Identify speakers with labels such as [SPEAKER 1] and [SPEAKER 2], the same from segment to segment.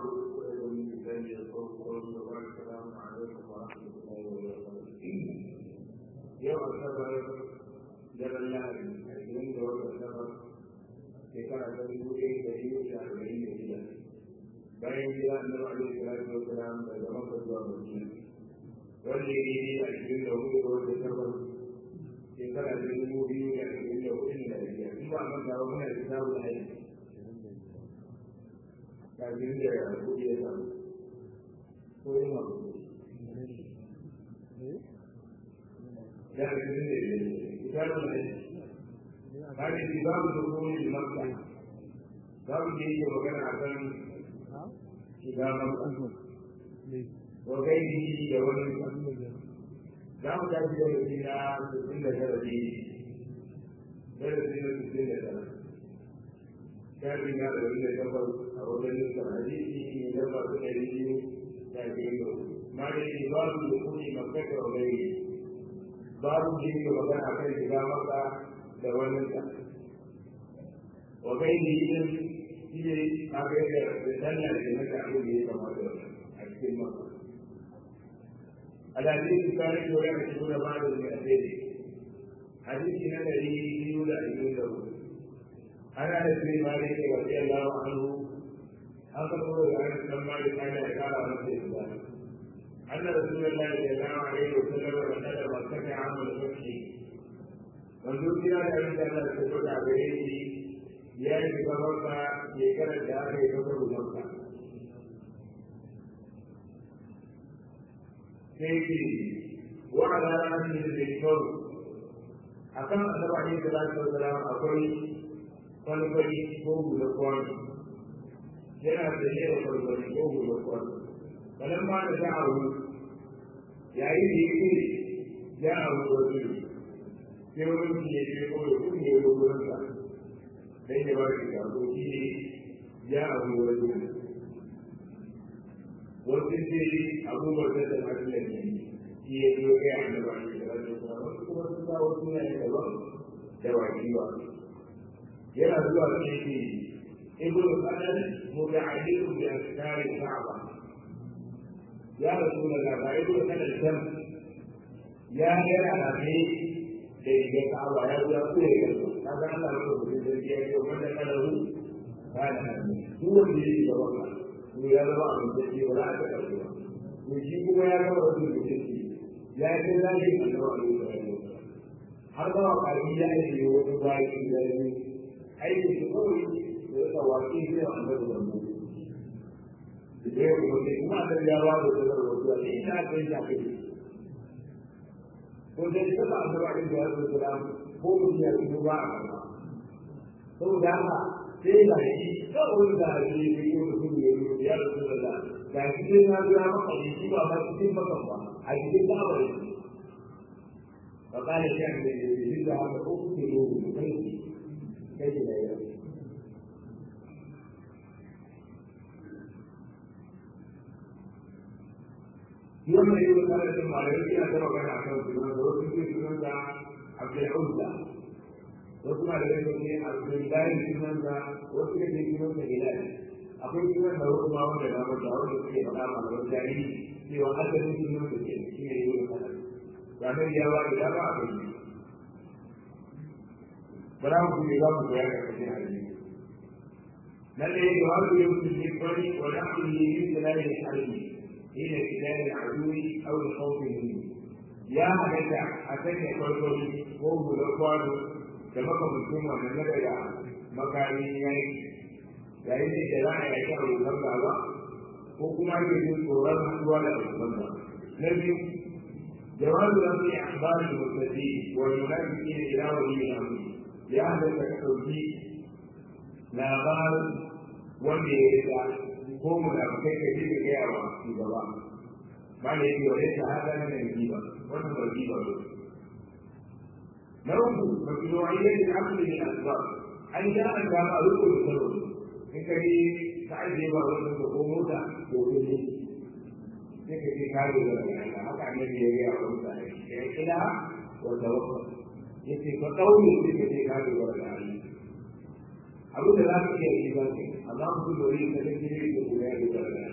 [SPEAKER 1] عقده من لساني يفقهوا قولي وبعد السلام عليكم ورحمه الله وبركاته يوم السبت جبل الله عشرين دور السبت shekara ta dubu ɗaya da ɗari da arba'in da shida bayan gida na alaihi salatu wa salam daga makka zuwa madina wanda ya yi a cikin da hudu da wata takwas shekara ta dubu biyu da ashirin da hudu da biyar in ba a manta ba muna da samun aiki kafin da ya kuɗi ya samu ko yi ma kuɗi da ashirin da biyar kitabun aiki هذه باب دخول المكة باب جيد وكان عشان إذا مكة وغيره يوم دام تأتي الذين تسلم ثلاثين ثلاثين تسلم ثلاثين كان من هذا الذي كفر أو الذي الحديث يجمع تأتيه تأتيه ما يجي باب دخول مكة وغيره باب جيد وكان عشان إذا مكة da waninsa wa kai ne yin shi ne a kai da sallah da maka abin da ya kamata a cikin maka alhadisi su kare da wani kashi da ba da mai asiri hadisi na dari biyu da ashirin da hudu ana da sai ma da ke wasu yalla wa anhu an ka kuma da wani san ma da kana ya kara masa ya zuba أن رسول الله صلى الله عليه وسلم دخل مكة عام الفتح wanzu kira da abin da Allah ta faɗa gare shi ya yi gabansa shekarar da aka yi gaba rubansa. Sai ce, wa'ala ranar da zai kyau, a kan annaba ne da lafi wa salam akwai kwalkwali ko guda kwano. Yana da ne da kwalkwali ko guda kwano. Kalan ma da sha'aru, yayin da ya ce, ya abu wasu sai wani mutum ya ce ko ya kuma ya zo wurin sa dan ya ba shi gado shi ne ya abu wani wasu ce abubuwan da ta haɗu da ne shi ya zo kai a annaba ne da rajo kuma wasu kuma sun sa wasu ne da daban da waki ba yana zuwa ne ke ibn qadan muta'alliqun bi asrar al-ka'ba ya rasulullah ba ibn qadan kan ya yana da da ya kawo ya zuwa ko ya karɓa ka ga Allah ko da zai ya yi wanda kana ru kana duk wanda yake da wannan to ya zama abin da ke wala ta karɓa to shi kuma ya zama wani da yake ya yi zai yi Allah ne har ba ka yi ya yi wani baki da yi aiki shi kawai da ya tawaki sai an da wannan da ya kuma kuma da ya ba da sarrafa da ina kai da kai ko dai ta ba da wani da ya zo da ko mun ya yi ba a ba to da haka sai da shi ko wani da shi ne ko da kuma ya yi ya zo da da da shi ne na ga maka shi ba ba cikin maka ba a cikin da ba ne fa kana shi ne da shi da haka ko ku ne kai kai da ya wannan yi wata da cin malamai yana ta magana a kan sunan da wasu ke sunan da abdul'uzza wasu malamai ne ne abdullahi sunan da wasu ke sunan da hilal akwai sunan da wasu ma wanda na mata wanda suke faɗa malaman jahili cewa asalin sunan da ke shi ne yi wata da ranar ya ba da dama a kai bara mu ne za mu koya ga kashin hadisi nan ne ya ba da yau ne bari wa na'udhu min jalali al-harbi حين ابتلاء العدو او الخوف منه يا هذا اتيت كل قوم الاخوان كما كنتم من نبدا مكاني yayi yayin da jama'a ya kira rubar gaba ko kuma yake jin tsoron haduwa da rubar gaba na biyu jawabu da su akhbar al-mutadi wa munafiqin ila wali al-amr ya hada ka dauki labarin wanda ya rika ko mu da kai ka ji da yawa shugaba ba ne yake wani shahada na da riba wannan ba riba ba na uku mashru'iyyat al-aql min asbab an ja an ga a ruku da salo in ka ji ka aje ba wannan ko ko mota ko ko ne sai ka ji ka ga da haka annabi ya ga wa mutane ya kila wa tawakkal yace fa qawli sai ka ji ka ga da Allah abu da za ka iya yi ba ne amma mutum da wani kasance ne da kuma ya dogara da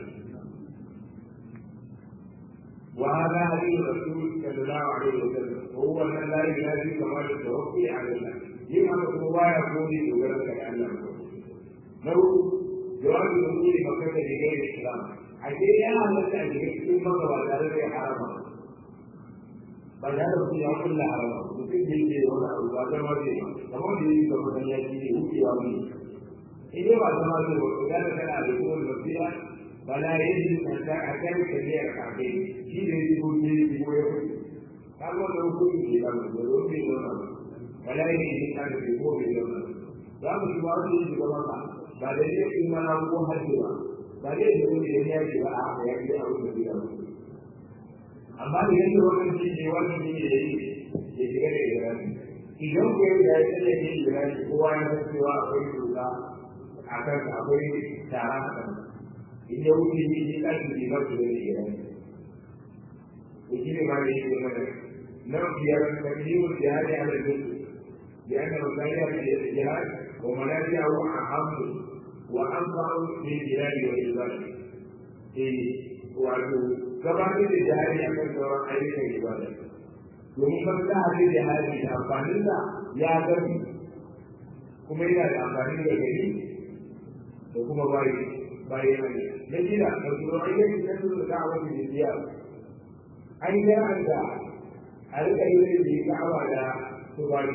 [SPEAKER 1] وهذا حديث الرسول صلى الله عليه وسلم وهو ان لا ينادي كمال التوكل على الله لما هو يقول يقولك لأنه لو جواب الوصول مكة لغير الإسلام أكيد أنا لست أجد ثم قبل ذلك حرام بعد هذا في كل حرام ممكن يجي ولا ولا ما يجي كما يجي كما يجي يجي يومي إذا ما سمعت وكذا كان على كل المسيح فلا يجب أن أكل كبير كعبين شيء يقول لي يقول يقول كما لو كنت في كلام ولا يجب أن يكون في يوم za mu yi wa su yi gaba ba ba da ne in mana ko hajji ba ba da ne wani da ya ce ba a haka ya ce a wuce gida ba amma da yadda wannan shi ne wannan shi ne yayi ya shiga da irani idan ko yau da ya ce da yin irani kowa ya san cewa akwai doka a kan akwai tara a kan in ya wuce ni ne kan shi ba su da irani to shi ne ma da yake mana nan biyar da biyu da ya ne ala duk لأن مسائل الجهاد ومنافعه أهم وأنفع من الجهاد والعبادة. wato gabatar da jihadi a kan sauran ayyukan ibada domin maslaha da jihadi da amfanin da ya gami kuma yana da amfani da gari da kuma bayi bayi hanyar na gida da kuma ayyukan da su da ka'awa da jiya an yi da a rika yi da ka'awa da su bayi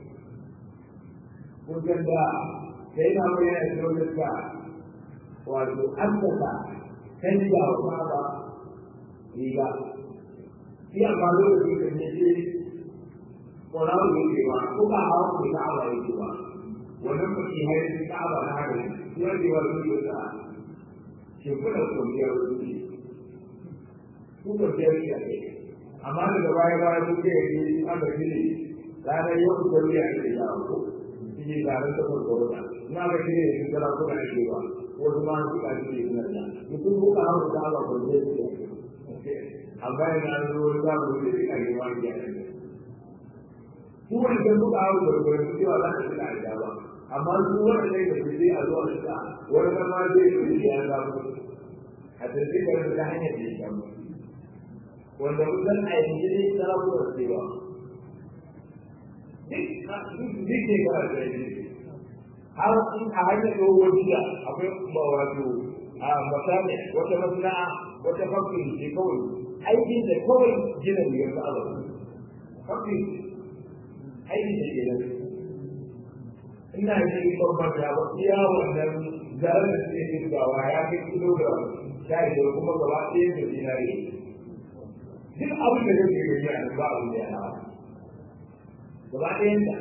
[SPEAKER 1] kusan da sai na mai yana da wani ka wato haskaka canja wa saba riga shi a ba da wani kan ya ce ƙwararru ne ke ba ko ba hawa ko ta awa ya ce ba wannan mutum ya yi ta awa na haka ne ya ce wa su yi ta shekuna kwanciyar wuce su kwanciyar shi a kai amma daga baya baya su ke yi aka shi ne ranar yau da wuya ake yawo ko shi tare da farko da na ga shi ne shi kala ko da shi ba wasu ma su ka shi ne na da mutum ko ka hawo da ba ko da shi amma ina da ruwa da mu da shi kai ma ya ne su wani da su ka hawo da ko da shi ba za ka da ya ba amma su wani ne da shi a zuwa da wani da ma zai yi ya ga mu a cikin da ta hanyar da shi wanda mutum a yanzu ne sarrafa da shi ba duk ne ba da yi har in a hanyar dogon jiya akwai wato a misali wata masana'a wata fakin ce kawai aikin da kawai gina biyar da Allah fakin aikin da ke nan ina yi babban da ba iya wannan zarar da suke jirgawa ya kai kilogram sha biyar kuma gaba ɗaya da dinari duk abin da zai gani a nan ba abin da ya hawa gaba ɗayan da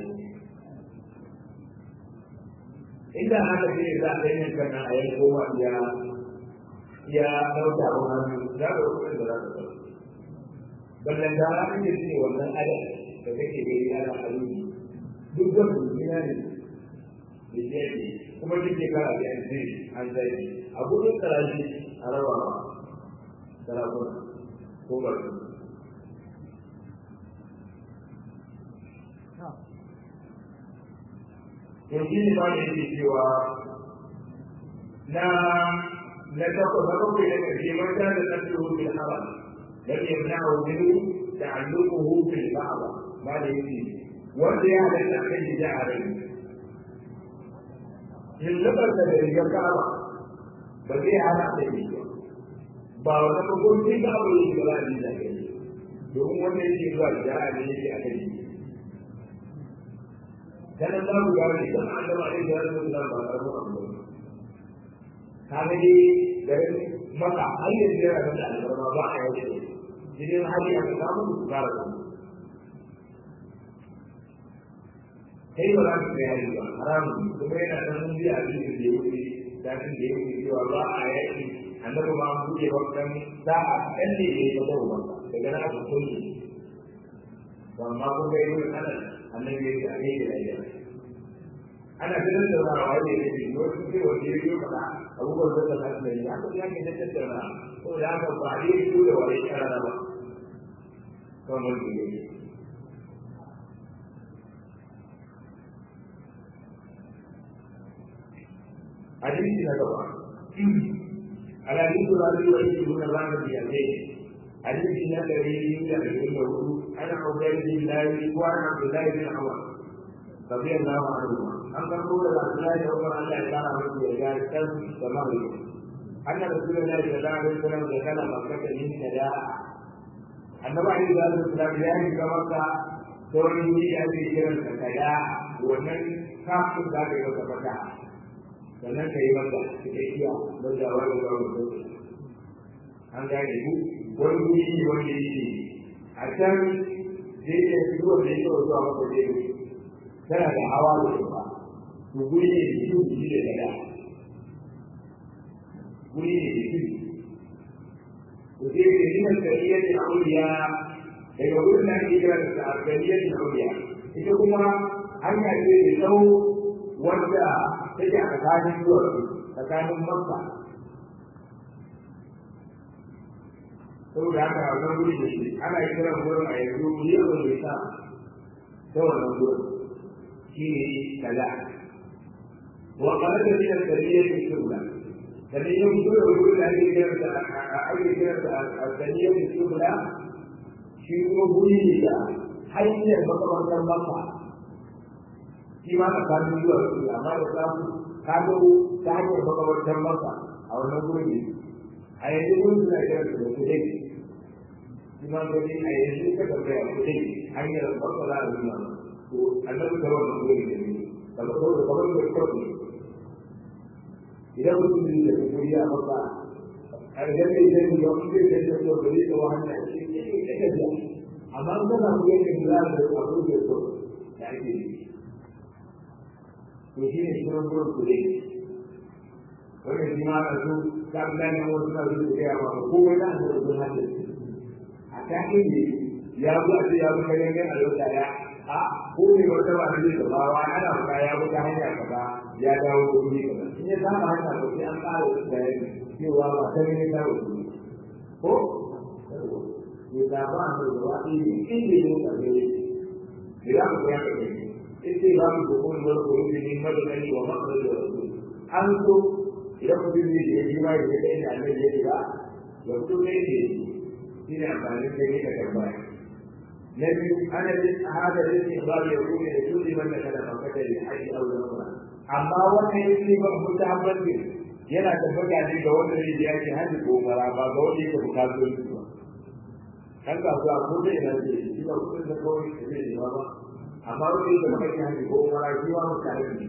[SPEAKER 1] inda haka ce za a yi kana a yi koma ya ya ɗauka a hannu za ka rufe da za ka ɗauka ballan da aka ce ce wannan adam da kake gani ana ayyuki duk da mutumina ne da ke ne kuma duk ke kara da yanzu an zai a gudun tsarashi a rawa sarakuna ko ba to shi ne ba ne yake cewa na na takwas na bakwai da ƙarshe man ta da nasiru bil haram lam yamna'u minhu ta'alluquhu bil ba'da ba da yake wanda ya halatta kan gida a rai lullabar da rigar ka'aba ba zai hana da shi ba wata ba ko sai ka abu ne ba za a ji da kai domin wanda yake zuwa gida a ne yake a kai dan Allah ku ga ni dan Allah ne da Allah ba ba ba ba kaga dai da maka ayyar da ya da Allah ba a yau idan hali aka samu ku fara ku kai ba za ka kai hali ba haram kuma yana da mun biya a cikin da yake da cikin da yake cewa ba a yaki annabi ma mu ke wannan da a kalle ne ba da ba daga na ku kullu amma kun ga yi wannan annabi ya ce a yi da ya ana ganin da ba wai ne ne wasu ce wanda ya yi fada abubuwan da ta tafi da ya ko ya ke da tattauna ko da haka ba a yi su da wani karara ba kamar da ya حديث نبوة الحديث الذي يعيش من الرحمة بيده حديث نبوي يقول انا عبيد الله وانا عبد الله بن عمر رضي الله عنهما ان تقول عبد الله بن عمر ان كان رجل يجعل كم تمام ان رسول الله صلى الله عليه وسلم دخل مكه من نداء annabi ali da sallallahu ya yi ga maka sauran wuri a ce kiran ka kada wannan kafin da ka yi maka fata sannan ka yi maka cikakkiya don da wani ga wani an gane ku wani wuri ne wanda yake a can zai iya fito da yake zuwa maka zai tana da hawa da ba to guri ne da shi shi da kada guri ne da shi وفي من الكلية العليا يقول لك إذا الكلية العليا إذا كنا أن يجري له وجه تجع مكان الدول مكان مكة saboda haka a wannan wuri da shi ana kiran wurin a yanzu wuri a wani sa ta wannan wurin shi ne kaza wa qala da min al-kaliyah al-shubla sannan yin fito da wurin da ake kiran da ake kiran da al-kaliyah al-shubla shi kuma wuri ne da hanyar makamantar maka shi ma tsakanin zuwa su amma da samu ka zo ta hanyar makamantar maka a wannan wurin ne a yanzu wurin suna kiran da kudai shi ma gani a yanzu ka tambaya kudai hanyar maka za a nuna to annabi ta wannan wurin ne daga kawai kamar da kawai idan mutum ne da kuma ya maka a da zai zai yi wani zai zai zai zo gari da wani a cikin yake da gajiya amma an gana mu yake da za a abu da so da ake yi to shi ne shirin gurin kuɗi wannan shi ma a su ta gane wasu na zuwa da ya maka komai na da zuwa hannun a ta inda ya zo a ce ya zo kare a yau da ya a ko ne wata ba zai da bawa ana fara ya bi ta hanya kaza ya dawo da wuri kaza in ya zama hanya ba sai an ƙara da cewa ba ta ne ta wuce ko ya da ba mu da wani inda ne ka ne idan ku ya ka ne ite ba mu ko mun da ko ne madani wa makar da an so idan ku bi ne ya ji mai da inda Allah ya ba ya fito ne ne shi ne amfani da ne ka tambaya نبي أنا هذا الاستقبال يكون لكل من دخل مكة للحج أو العمرة أما وانا يسلم متعبد به yana tabbata ne ga wanda zai je yake hajji ko mara ba ga wanda yake bukatu su ba kan ka zuwa ko da ina ce shi ba kudin da kawai da zai yi ba amma wanda yake bukatu hajji ko mara shi wa mutane ne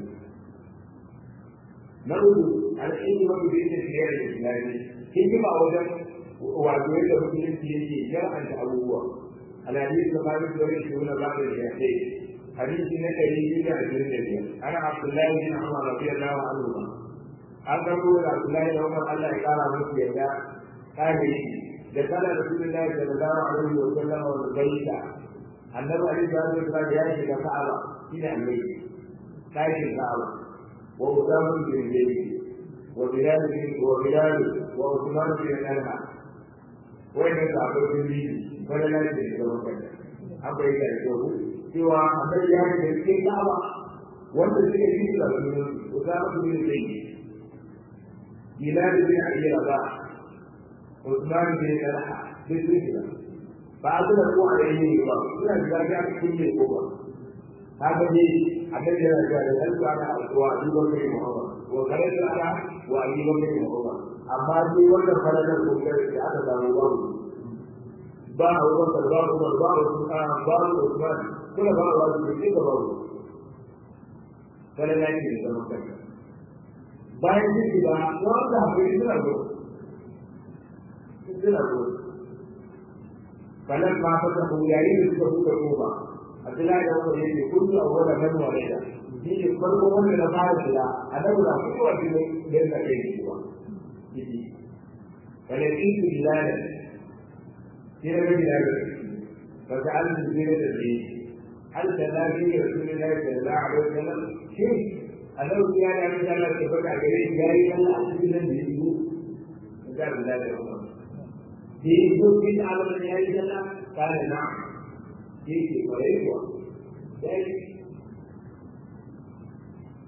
[SPEAKER 1] na uku al'ilmi wanda zai ce fiye da islami hikima wajen wato yadda musulunci yake shar'anta abubuwa الحديث الخامس والعشرون بعد الشيخين حديث نكري إلى عشرين دقيقة أنا عبد الله بن عمر رضي الله عنهما أن تقول عبد الله بن عمر الله قال مسجد قال دخل رسول الله صلى الله عليه وسلم والبيت النبي عليه الصلاة والسلام يأتي كعبة إلى البيت خارج الكعبة وأسامة بن زيد وبلال بن وبلال وعثمان بن طلحة وين الصحابة بن wani lafiya da zama kai an bai da kyau cewa annabi ya da cikin da'awa wanda suke yi da sunan Usama bin Zayd Bilal bin Abi Rabah Uthman bin Talha bin Zubair ba su da ko a yayin ba suna da gaskiya cikin ne ko ba haka ne annabi ya ga da alƙa da alƙwa duba kai Muhammad wa kare da wa ayyuba kai Muhammad amma duk wannan farajar ko da aka samu babu ba a wakar ba umar ba usman ba usman kula ba wa su ke ga ba kala na yi da zaman bayan shi ba wanda bai suna go suna go kalan ma fa ta yayi da suka buɗe kofa Abdullahi da Umar yake kullu awwala man walida shi ne farko wanda na fara shiga annabi na kowa shi ne da ya kai shi ba kala in bilal سيرة بلال فجعلت سيرة الدين هل تلاقي رسول الله صلى الله عليه وسلم شيء أنه كان عند الله تبقى عليه جاري الله أحسن الدين فجعل بلال الأمر في يوسف على من يعيش الله قال نعم في في قريبا ذلك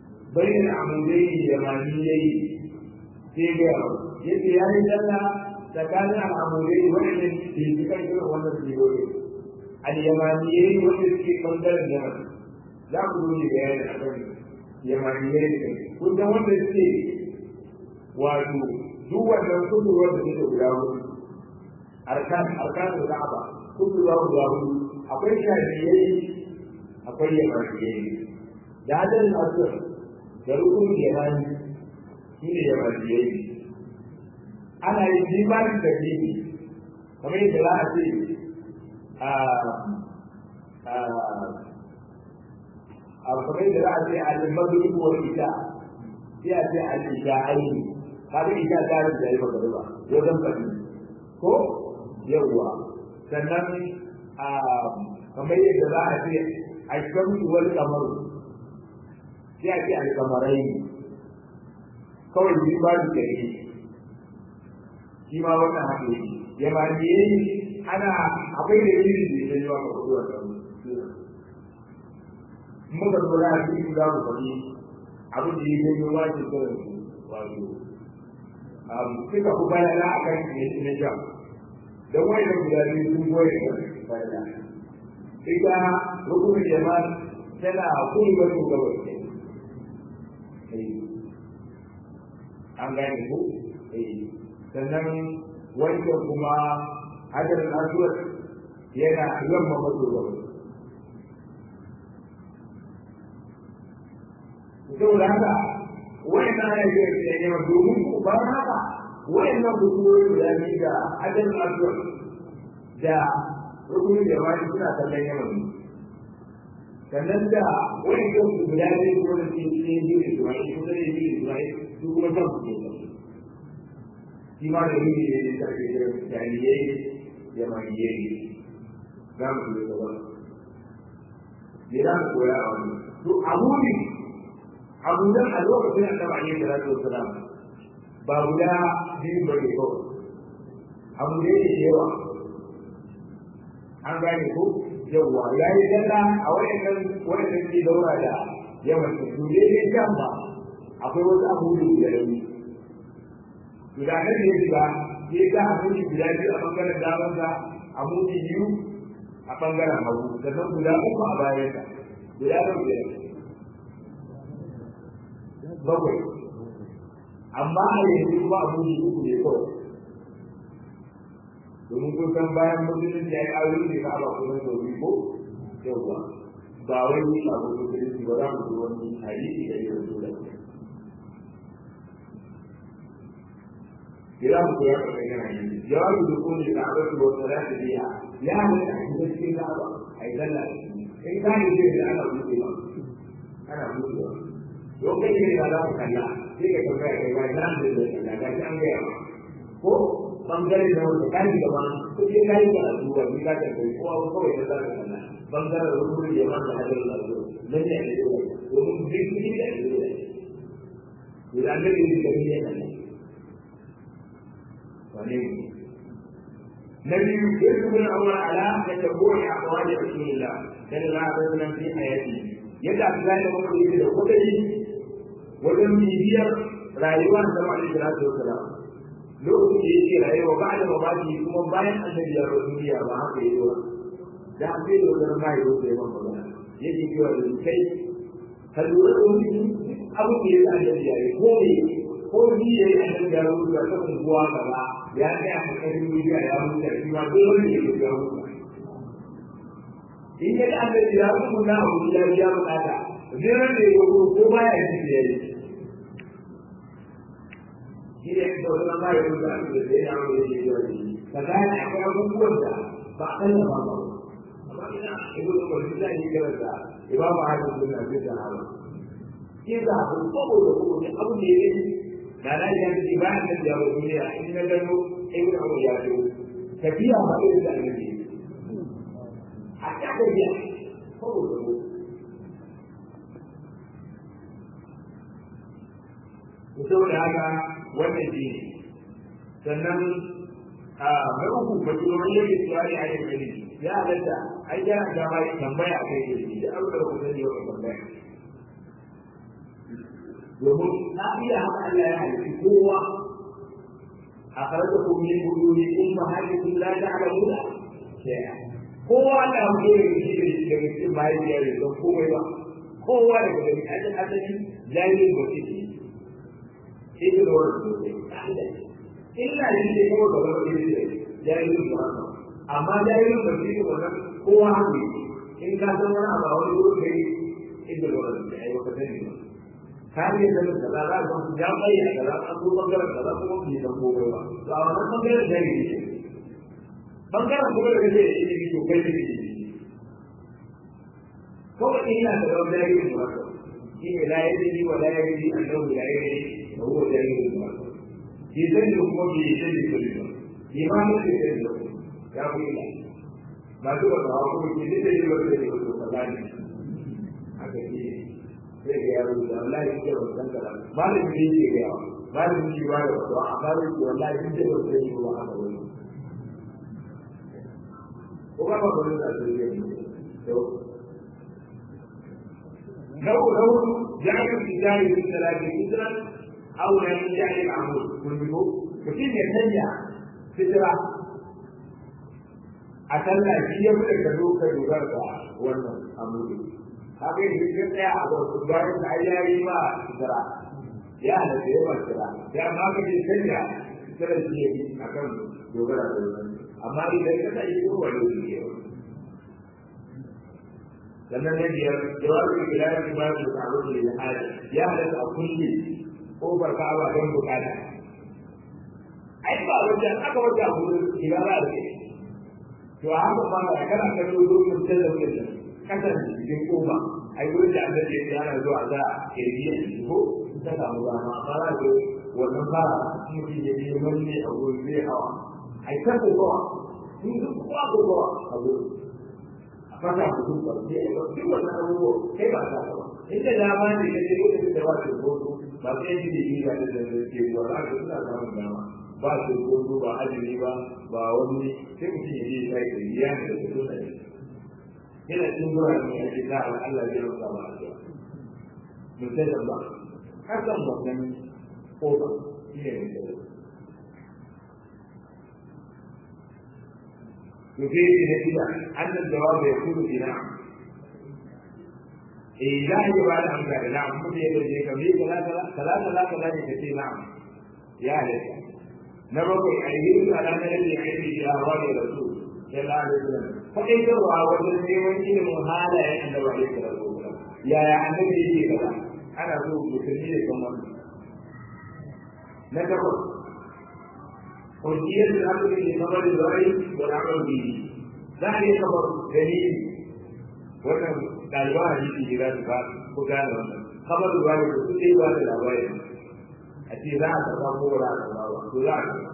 [SPEAKER 1] بين العمودين اليمانيين في غيره يجي يعني الله tsakanin al'amurai waɗanda ke cikin irin wannan tsirorin al-yamaniyai wanda suke ɓangaren yaman za ku zo ne bayani a kan yamaniyai ne kun san wanda suke wato duk wannan kusurwar da suke guda hudu arkan arkan da ka'aba kusurwa guda hudu akwai shafiyai akwai yamaniyai da hadin asir da rukun yamani shi ne yamaniyai ana yin jimanin da bibi kamar yadda za a ce a kamar yadda za a ce al-maghrib wal isha sai a ce al-isha'ain kaga isha ta yi da yawa gaba wajen fadi ko yawwa sannan a kamar yadda za a ce al-shamsu wal qamar sai a ce al-qamarai kawai bi ba da gari shi ma wannan haka yake yamaniye ana akwai da iri da ya yi wa karuwa da muka lura a cikin za mu faɗi abin da ya yi wa ke kawai wato suka fi bayana a kan na jam don wani da guda biyu sun goye da bayana ita rukunin jama'a tana kuma wasu gabas an gane ko sannan wancan kuma hajar aswad yana yamma maso gaba saboda haka wayan na ya yi da yawa domin ku ba haka wayan nan kusurori guda biyu da hajar aswad da rukunin jama'a suna kallon yawan sannan da wayan kan guda biyu kuma da cikin biyu da zuwa ko da biyu da zuwa su kuma kan ku shi ma da yini ne da ke da jahiliyai yamaniyai za mu yi gaba me za mu koya a wani to abu ne abu nan a lokacin da ba ne da rasu wasalam ba guda biyu ba ne kawai abu ne da yawa an gane ko yawwa ya yi dalla a wayannan wayannan ke daura da yawan su ne ne kan ba akwai wasu abubuwa da rauni guda na da ya shiga ya ga abinci guda biyu a bangaren damansa abinci biyu a bangaren hagu sannan guda uku a bayansa guda na biyar bakwai amma a yanzu kuma abinci uku ne kawai domin kun san bayan musulunci ya yi aure ne ka ba kuma sau biyu ko yauwa ba wai ni abin musulunci ba za mu zo wani hadisi da ya zo da kira mu koya ka kai kana yin jawabi da kun da abin da wata da ta biya ya mu da cikin cikin da ba ai dalla in ka ne da ana buɗe ba ana buɗe ba don kai ne da za ka kalla sai ka tambaya kai ba nan da da ga an ga ya ko bangare da wanda kai gaba ko sai kai da duba ni ka ta kai ko abu kawai da za ka kalla bangaren rukun da yaman da hadin da zo nan ne da domin duk shi da zo da idan da ni da ni ne وليه نبي يذكر الأول على تتبع أقوال رسول الله صلى الله عليه وسلم في حياته يدعى ذلك وقت يجد قدره وجم بيبير رايوان سمع عليه الصلاة والسلام lokacin da yake rayuwa ba da mamaki kuma bayan annabi ya rasu duniya ba haka yi ba da an bai da wajen mai yau da yawan magana yake cewa da kai ka lura da wani abu da ya annabi ya yi ko ne ko ni ya yi annabi ya rasu da ta unguwa gaba ya tsaya a kan duniya ya mutu shi ma dole ne ya ga mutu in ya da annabi ya mutu na abu ya ya bukata zai ran da ya ko baya yi da yayi shi ne da wannan ba ya mutu a cikin da ya mu yi da yayi kaga ne akwai abubuwan da ba a kalla ba ba amma ina ibu da ko da yi gara da imamu hadin sunna bi da hawa shi da abu ko da ko ne abu ne da na ya ce ba da ya ba duniya in na gano ibn Umar ya ce tafiya ba irin da annabi a ta tafiya ko da ko saboda haka wannan shi ne sannan a mai uku majalolin yake tsari a yin gani ya halatta ai ya ga ma tambaya kai da shi da abu da ku sani yau tambaya domin na iya haka Allah ya halitta kowa أخرجكم من بطون أمهاتكم لا تعلمون شيئا kowa na fito da shi da shi daga cikin mahaifiyar da don komai ba kowa daga gani ajin asali jami'in ba ce ce shi da wani sosai illa shi ne kuma gaba da shi da jami'in ba amma jami'in ba ce wannan kowa haka in ka san wani abu a wani wurin kai inda wani da ya yi wata sani ba kare da kaza za ka ya bayyana kaza an zo bangaren kaza kuma bai san komai ba to a wannan bangaren da yake bangaren kuma da kake yi ne to kai ne ko ina da wanda yake ne ba shi ne la yadi wa la yadi annahu la yadi wa huwa jahil ba shi zai da kuma bai yi da shi ba imanin da yake da ya ku ila ba su ba ba ko shi da yake da shi ba kaza ne haka shi zai ga yaro da wallahi yake ba san kaza malamin ne yake ga yawa malamin shi ba da wato a kare shi wallahi yake ba san shi ba haka wani ko ba ba wani da zai yi to لو لو جعل الرجال في ثلاث هجرة أو لم يجعل العمود كله وكيف يتنجع فترة أتلا في يوم كذوك يغرق wannan amuri haka yi ka tsaya a wasu bayan da ya yi ma sitara ya da ya ma sitara ya ma ka ce canja sitara shi ya a kan dogara da wani amma idan ka tsaye ko wani su ke sannan na biyar jawabin bilayar kuma da tsaro da ya hada ya halatta a kulle kofar ka'aba don bukata ai ba wajen aka wajen abu shiga za a ce to a haka ba da kana kallo dokin talabijin da kasan cikin kofa ai wurin da annabi ya yana zuwa za a kirgi a ciki ko ta samu dama amma za ka wannan fara mutum ya yi manne a wurin zai hawa ai ta kokowa sun duk kowa kokowa a wurin a fata mutum ba sai ya duk wannan abubuwa kai ba ta ba inda dama ne ka ce lokacin da ba ta hoto ba sai yi da yi da da ke zuwa za ka suna samun dama ba su hoto ba azumi ba ba wani sai mutum ya je sai da riya da ta zo da yana cikin zuwa ne a cikin Allah Allah zai rasa ba a mutai da ba hakan wannan koba shi ne mutai يفيد نتيجة أن الجواب يكون بنعم إيه لا يجب على أمثال نعم ممكن يقول لك ثلاثة ثلاثة لا كذلك كثير نعم يا لك نبقى أيديهم على أن الذي علم بأهوال الرسول صلى الله عليه وسلم فكيف هو وجد من علم هذا عند عليه الصلاة والسلام يا يا النبي يجي كذا أنا أقول مسلمين كمان نتقل حجية الأمر بخبر الغيب والعمل به ذلك خبر دليل wannan ɗaliban hadisi ne za su ba ku gane wannan kamar da wani da suke ba da labari a ce za a karɓa ko ba za a karɓa ba to za a karɓa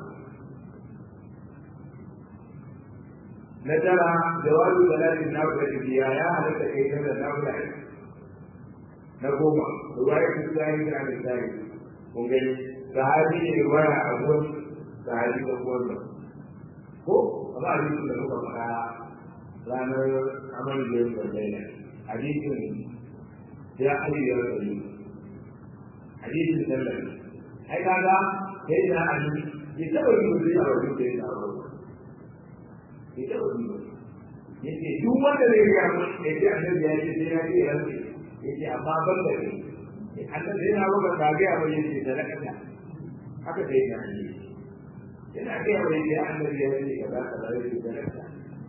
[SPEAKER 1] na tara jawabi talatin na da biya ya halatta kai ta da nafila na goma ruwaya ta tsari da da tsari kun gani sahabi ne ruwaya a gurin sahabi da gurin ko amma hadisin da muka faɗa ranar amal da yau da laila hadisin ya aliyu ya rayu hadisin sallar ai kaga sai da an yi taɓa yi mutum a wajen da ya tsaro ya taɓa yi mutum yace duk wanda zai ga mu ya ce annabi ya ce sai ya ce ya ce yace amma ban da ne annabi yana roƙa ka ga ya bayyana da sadaka haka sai ya ce yana ga ya bayyana annabi ya ce kaza kaza ya ce sadaka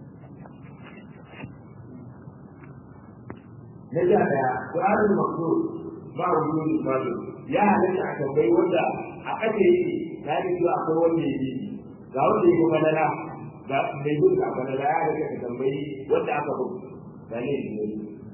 [SPEAKER 1] na sha daya su'alul maqdur ba wujudul fadl ya halatta a tambayi wanda a kace yake ya ji cewa akwai wanda yake ga wanda yake madara ga mai gudu a madara ya halatta ka tambayi wanda aka bugu ga ne ne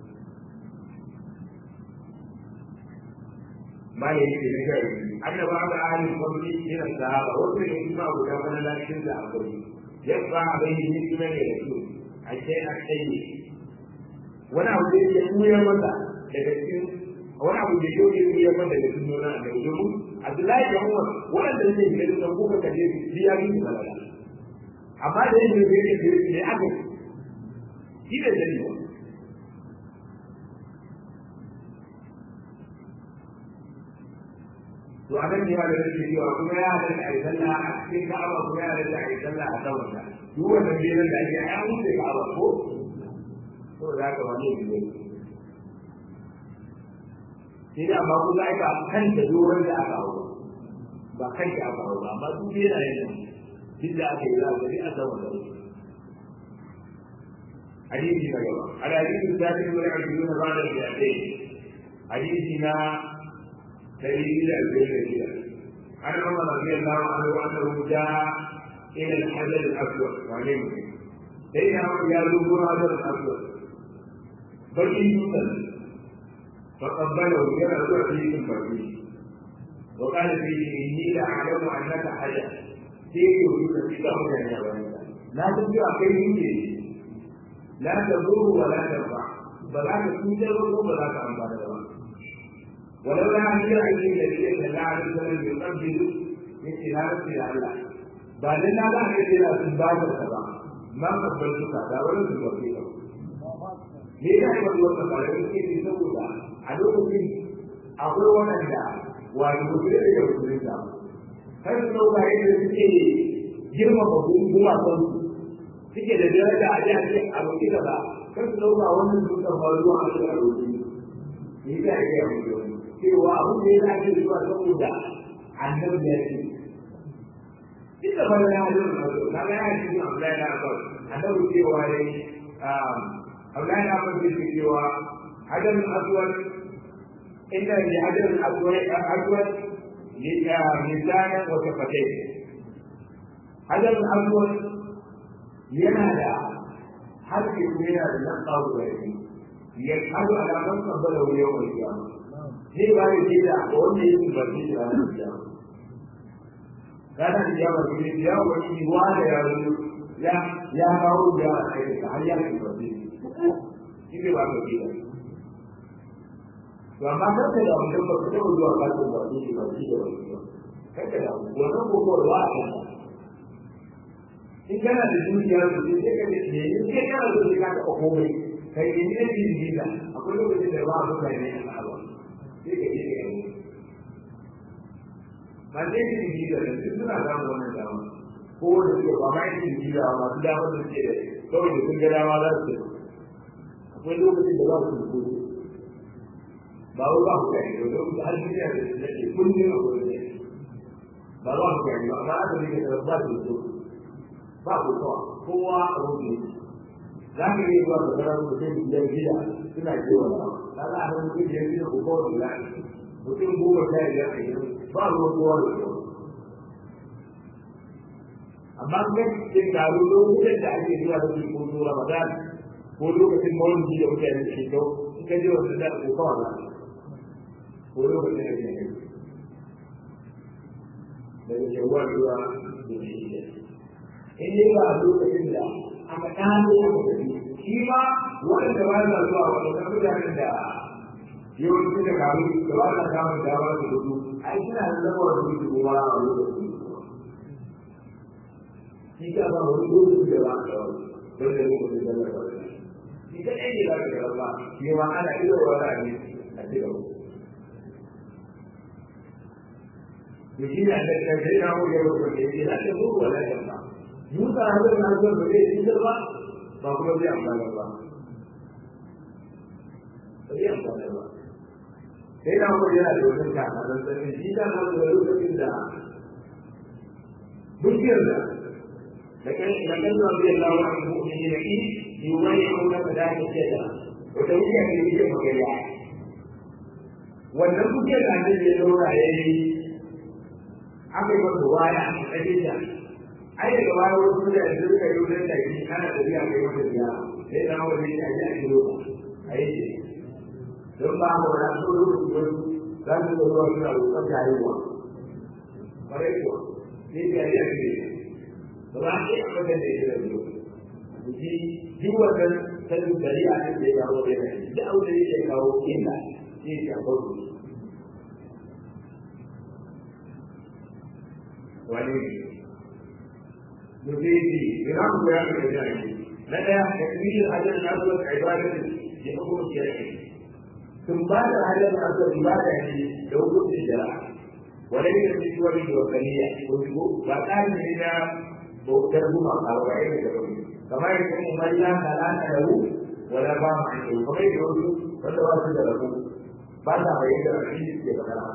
[SPEAKER 1] ma ne yake da kai annaba da ahlul fadli ila sahaba wato ne kuma guda madara cikin da akwai yabba bai yi kuma ne da su a ce a kai wani abu da yake koyar masa daga cikin wani abu da yake koyar masa daga cikin nuna da domin Abdullahi da Umar wanda yake da da kuka kaje shi ya yi balala amma da yake da yake da ne aka shi da dalili to a nan ne ma da nake cewa kuma ya halatta a yi sallah a cikin ka'aba kuma ya halatta a yi sallah a saman ta duk wannan biyan da ake a wuce ka'aba ko to da haka wani ne sai da amma kuma ai ba kan da doron da aka hawo ba kan da aka hawo ba amma duk yana yin duk da aka yi za a gari a saman da حديث نجوى الحديث الثالث والعشرون بعد المئتين حديثنا دليل الجنة عن عمر رضي الله عنه انه جاء الى الحجر الاسود وعليه بين يذوبون هذا الاسود بقي يوسف فقبله يرى فيه الفريق وقال فيه اني لاعلم انك حجر كيف يوسف في قبر يا لا تبقى كيف لا تضر ولا تنفع فلا تكون ولا تنفع ولولا ان يعلم النبي صلى الله عليه وسلم يقبل مثل هذا الى الله بعد ان هذا الذي لا تنبغي السبع ما قبلتك هذا ولا تنبغي me ya yi wani wata tare da ke saboda a lokacin akwai waɗanda wani mutum da ya mutum da har su ɗauka yadda suke girmama gumakan suke da daraja a jihar ce a roƙi da ba kar su ɗauka wannan dutsen ba ruwa a cikin roƙi ni ka yi ya mutu cewa abin da ya dace zuwa saboda annabi ya ce duk da bana ya hajjar na zo na ga ya ce yin abu da ya ba annabi cewa ya yi abu da ya ba ce cewa hajjar aswad inda ya hajjar aswad misanin wata fatai hajjar aswad yana da harfi kuma yana da nan tsawo da yake ya kado alaman kabbala wuri yawan kiyama zai ba da jida a wanda ya yi barci da ranar kiyama ranar kiyama su ne ya wani wa da ya zo ya ya kawo da aiki da har ya yi barci shi ne ba ka jida to amma kanka da mutum ba ka taɓa zuwa kasuwan barci da barci da barci kanka da wannan kokorwa a kanka in kana da dukiya su sai sai ka ce ne in kai kana da dukiya ka komai kai in ne din dinda akwai lokacin da ba a buga ne a sahaba sai ka je ka yi ba sai din dinda da duk suna samun wannan dama ko wanda suke ba ma yin dinda ba masu dama da suke da kawai da sun ga dama za su akwai lokacin da ba su da kuɗi ba wai ba ku gani ba lokacin har duniya da su nake kullum a kullum ba ba ku gani ba amma aka rike da ba su da ba ku kowa kowa a wuce za ka yi zuwa da zarar mutum biyar gida suna kewa da ta za a san mutum biyar gida ku kowa da lafi mutum goma sha biyar a gidan ba ruwan kowa da kowa amma kan cikin taro lokutan da ake zuwa da su ko zuwa ramadan ko lokacin mawulidi da mutane ke kyau in ka je wasu da ko kawai na ko lokacin da ke daga shawar zuwa da shi in dai ba a lokacin da aka kano aka tafi shi ma waɗanda ba sa zuwa waɗanda mutanen da yawanci da kamu da ba sa samun damar da hudu ai suna da zama da hudu kuma a lokacin shi ka ba wani lokaci da ba a tsawon don da lokacin da ba shi ka ɗaya ne za ka gaba ba shi ma ana iya wa ra'ayi a cikin to shi ne a tattalin sai na wuce lokacin da ya ce na ta zuwa wala yamma Musa hadar na zuwa ba zai yi ba ba kuma zai amfana ba. Ba zai amfana ba. Sai na kuma yana da wajen kaka don sanin shi ta ma da lokacin da dukiyar da da kan da kan zuwa zai lawa a cikin mu'mini da ki yi wani auna da dace ce da wata wuya ne yake magana. Wannan dukiyar da ake yi laura ya yi aka yi masa waya a cikin da ai daga baya wasu da yanzu suka yi wajen da shi ana tafiya kai masa biya sai na wani ne a ji a kiro a yi ce don ba mu da so lokacin wasu za su zo zuwa suna roƙon jayewa ƙwarai kuwa sai ga yi a kiro ba za a ce a wajen da ya da biyu ji duk wannan sanin shari'a ne da ya kawo da yana duk abin da yake kawo inda shi ya kawo wani ne مفيدي بنعم بيان الرجال لدى تكميل الحجر الاسود عباده بحكم الشرعي ثم بعد الحجر الاسود عباده لو كنت الشرع وليس في صور الوثنية قلت وكان من بوكر بما قال وعين كما يكون من لا كلام له ولا بام عنه كما يقول wanda ba su da rabu ba sa bayyana da shi ke magana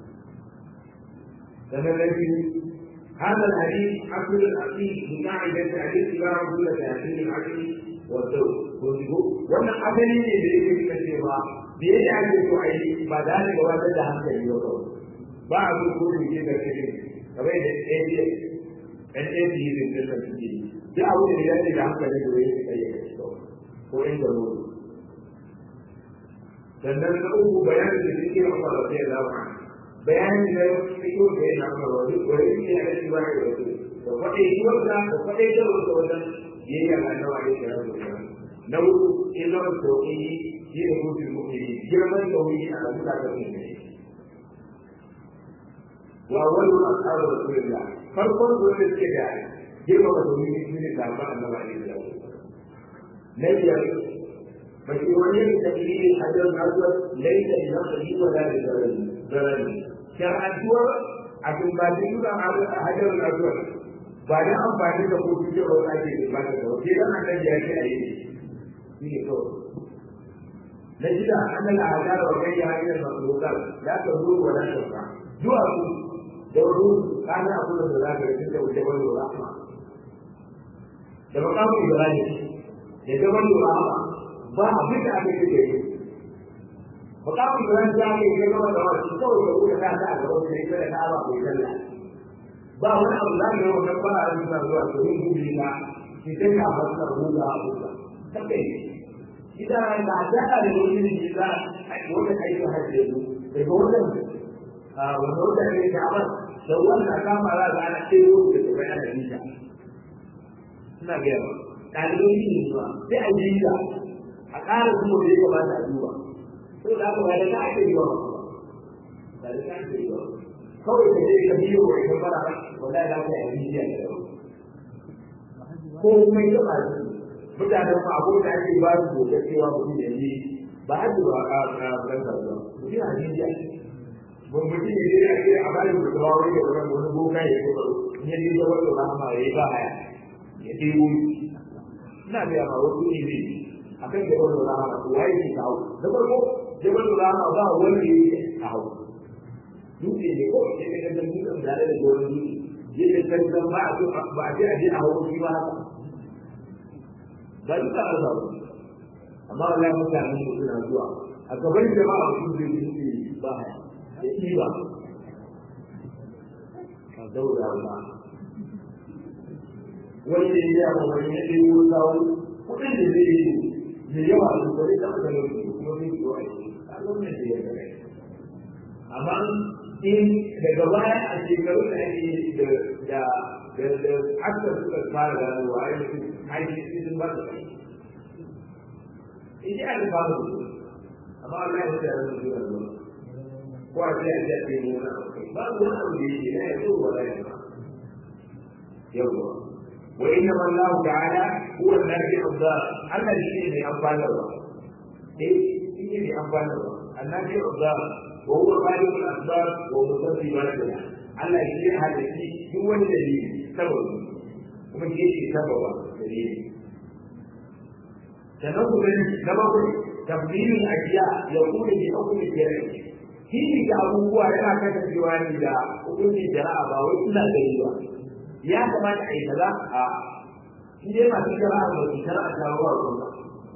[SPEAKER 1] sannan na biyu هذا الحديث أصل الأصيل بقاعدة الاتباع كل تأثير العقل والذوق وأن أصلي لذلك كثيرا بيجي عن الوعي بعد ذلك وجد هذا اليوم بعض كل شيء كثير كما يجي أن يجي من تلك الشيء جاء أول إلى إلى هذا الوعي أي شيء هو عند الوعي sannan na uku bayanin da suke amma da sai da ba bayanin da suke da yana amma da duk wani ne ya ci ba da wasu da faɗe shi wanda da faɗe da wanda wannan yayi ga annabi alaihi salatu wasallam na uku ilmu tauhidi shi da mutum mu'mini girman tauhidi a kan da ne wa awwalu ashabu rasulillah farkon wanda suke da girma da tauhidi shi ne da annabi alaihi salatu wasallam na biyar مشروعية تقليد الحجر الأسود ليس لنقله ولا لضرره شرعا هو عشان بعد كده على الحجر الأسود بعد أن بعد كده هو في جوه الأجل بعد كده كده أنا جاي أيه في كده نجد أن الأعداء وغيرها من المخلوقات لا تضر ولا تنفع دعاء دورون كان أقول ذلك لكن وجبل الرحمة لما قاموا إبراهيم لجبل الرحمة ba abin da aka yi da yi ba ka mu ran da ake yi gaba da wani kawai da kuka ta ta ga wani da da Allah ko dalla ba wani abu da ne wannan ba a yi da zuwa to yin gudu na shi sai ka fasa ruwa a kuka take idan da da da wani ne da wanda kai ka hajje su da wannan a wannan da ne da ba da wannan ka fara da ana ce ko da bayan da nisa ina ga ɗalibai ne ba sai a yi da a ƙara kuma da ya kamata a duba to da aka bayar da ake yi wa ba da ake yi wa kawai ka je ka biyo wa ita fara wallahi za ka yi abiya da yawa ko mai da ba su mutanen ma abin da ake ba su gobe cewa mutum ya yi ba a zuwa a ran kasuwa mutum a jiya mun mutum ya je a ce a bayan da kuma wani da wani wani boka ya ce in ya je da wani rahama ya yi ba haya ya ɗebo ina biya ma wasu ne ne akan jabal rahama to waye ke kawo da farko jabal rahama ba wanda yake kawo dutse ne ko ke da dan dutsen da da goron dutse yake kankan ba a ba a je a je a hawo shi ba haka ba duka a zawo amma wallahi mutane ne suna zuwa a gaban jama'a su zai yi ba haya ya yi ba ka daura ba wani ne ya ba wani ne ya yi kawo kudin da zai yi da yawa da kwari da aka lauki kuma zai yi wa a lokacin da ya gare amma in daga baya a shekaru da ake da da da da aka suka fara ganowa a yanzu aiki sun ba da kai in ji aka fara da su amma Allah ya wuce a yanzu zuwa zuwa ko a ce a ce a ce ne wani abu kai babu wani abu da yake na ya zo wala ya ba yawwa وإنما الله تعالى هو النافع الضار الذي فيه أنفال الله إيه فيه أنفال الله النافع الضار وهو خالق الأسباب ومسبباتها Allah shi ya halitti duk wani dalili sababi kuma shi yake sababa dalili sannan ku gani na bakwai tafsirin ajiya ya kuma bi hukumi jere shi ga abubuwa yana kasancewa ne da hukumin jara'a ba wai suna gani ba ya kamata a yi kaza a shi dai masu jara'a ba su jara'a ta ruwa kuma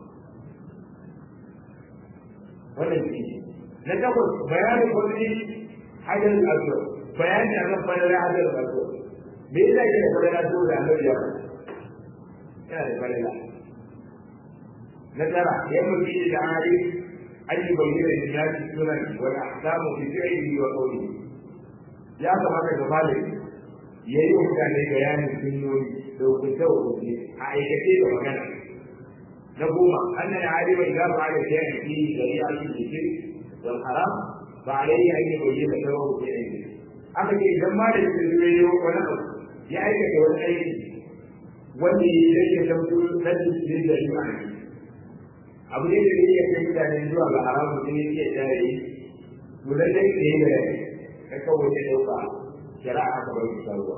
[SPEAKER 1] wannan shi na takwas bayanin wani hajar al'asar bayani a kan fadar hajar al'asar me yasa ke da fadar al'asar da annabi ya yana da fadar na tara ya mutu da ari an yi bayyana da nasi sunan wani ahkamu fi fi'ili wa qawli ya kamata ga malami ya yi mutane bayanin sunnoni da hukunce hukunce a aikace da magana na goma anna ya alima idan ba da shay'in fi shari'a fi zikir wal haram ba alayhi an yubayyana sababu fi aiki aka ce idan ma da shi zai yi wani abu ya aikata wani aiki wanda ya yi rage shamsu na cikin da shi a abu ne da zai iya kai mutane zuwa ga haramun da ya iya tare yi to lallai ne da kai kawai ya dauka shari'a aka bai shi ruwa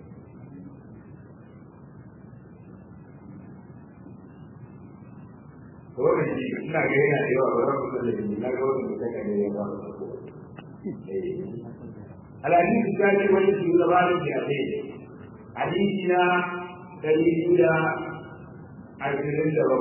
[SPEAKER 1] to wannan shi ina ga yana da yawa ba za mu sani ne na ga wannan da kake ne ba الحديث الثاني والذي زمان في أخيه حديثنا دليل عشرين درجة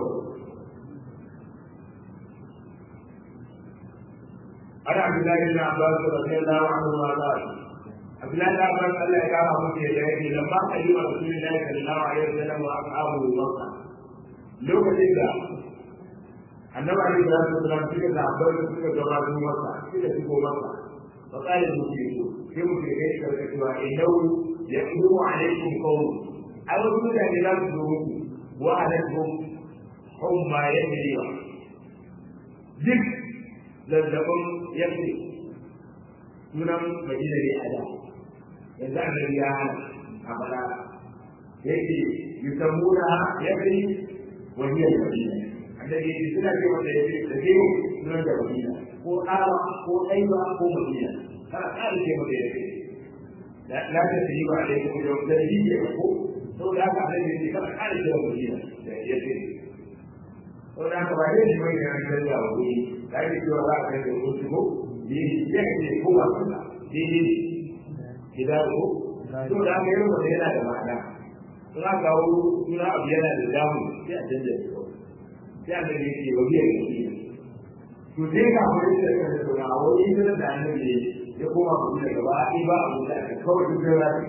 [SPEAKER 1] عن عبد الله بن عباس رضي الله عنهما قال عبد الله بن عباس قال لك يا ابو يديه لما قدم رسول الله صلى الله عليه وسلم واصحابه مكه lokacin da annabi alaihi salatu wasallam suka da abin da suka gabatar masa suka shigo masa fa qala mushriku sai mushrikai suka rika cewa innahu yaqumu alaikum qawm ai wasu mutane za su zo muku wa alaikum humma yajriwa duk zazzabin yake sunan madina ne a da yanzu annabi ya hana a bala yake yusammuna yake wahiyar madina annabi yake suna ce wanda yake da zai sunan da madina ko ara ko aiba ko madina kana ƙara ce mata yake la ta yi ba da kuma da da yi ne ko saboda haka annabi yake kana ƙara ce madina yake saboda haka ba dai mai da an da wuri da ake cewa za a kai da wasu shigo ne ya ce ko ba su da daidai gida ko to da aka yi wanda yana da ma'ana in aka kawo suna abu yana da damu sai a canja shi kawai sai a da yake wa biyar da shi to sai ka kuma yi da kan da suna a wani yin da annabi ya koma kuma da gaba a ba abu da aka kawai duk da rafi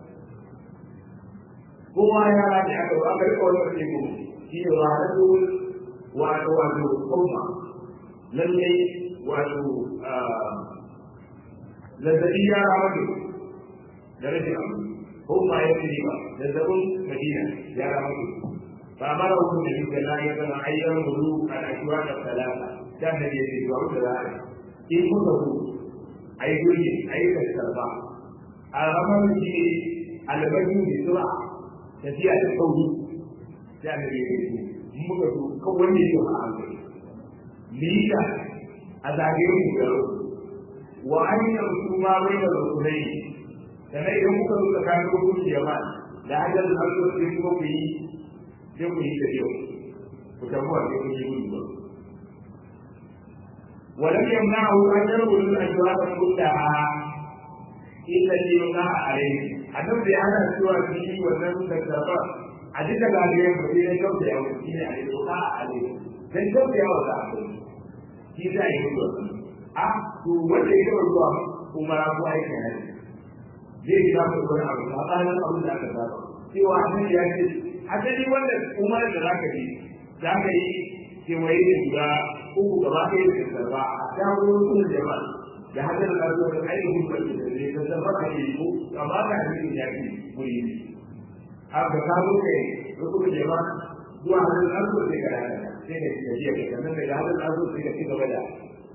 [SPEAKER 1] kowa ya rafi aka ba aka rika wani ƙarfi ko shi ne wa na wato wato kuma lallai wato zazzabi ya ramadu da rashin abu ko ma ya fi ba zazzabin madina ya ramadu ba mara hukun da shi da ya zama ayyar mulu a ashuwa da talata ta da ke ce zuwa da za'a in kuka ku a yi gurgi a yi kasarba a ramar shi ne albajin da sura tafiya da sauri ta da ke ce muka so kan wanda yake a hankali lita a zagayen mu da wa an yi su ma bai da rukunai sannan idan muka zo tsakanin rukun jama'a da hajjar da harkar sai kuma ku yi sai ku yi da yau ku tabuwa sai ku yi gudu ba ولم يمنعه أن يرغب الأشواق كلها إلا ليمنع عليه. النبي أنا سوى فيه والنبي تكتبه a duka zagayen ba sai na kyauta ya wuce ne a yi doka a ale dan kyauta ya wuce a kai shi za a yi mutu a to wanda ya kawai zuwa umara ko aikin hajji zai yi za ku wani abu a tsarin abin da aka saba cewa nan ya ce asali wanda umarar da za ka yi za ka yi kewaye da guda uku gaba ɗaya da kasarba a shagon sun jama'a da hajjar da zuwa da ainihin barci da zai kasarba a yi ko amma ka hannun ya fi wuri ne haka ka zo kai rukun jama zuwa hannun azu sai ka rana sai ka ci gajiya ka sannan daga hannun azu sai ka ci gaba da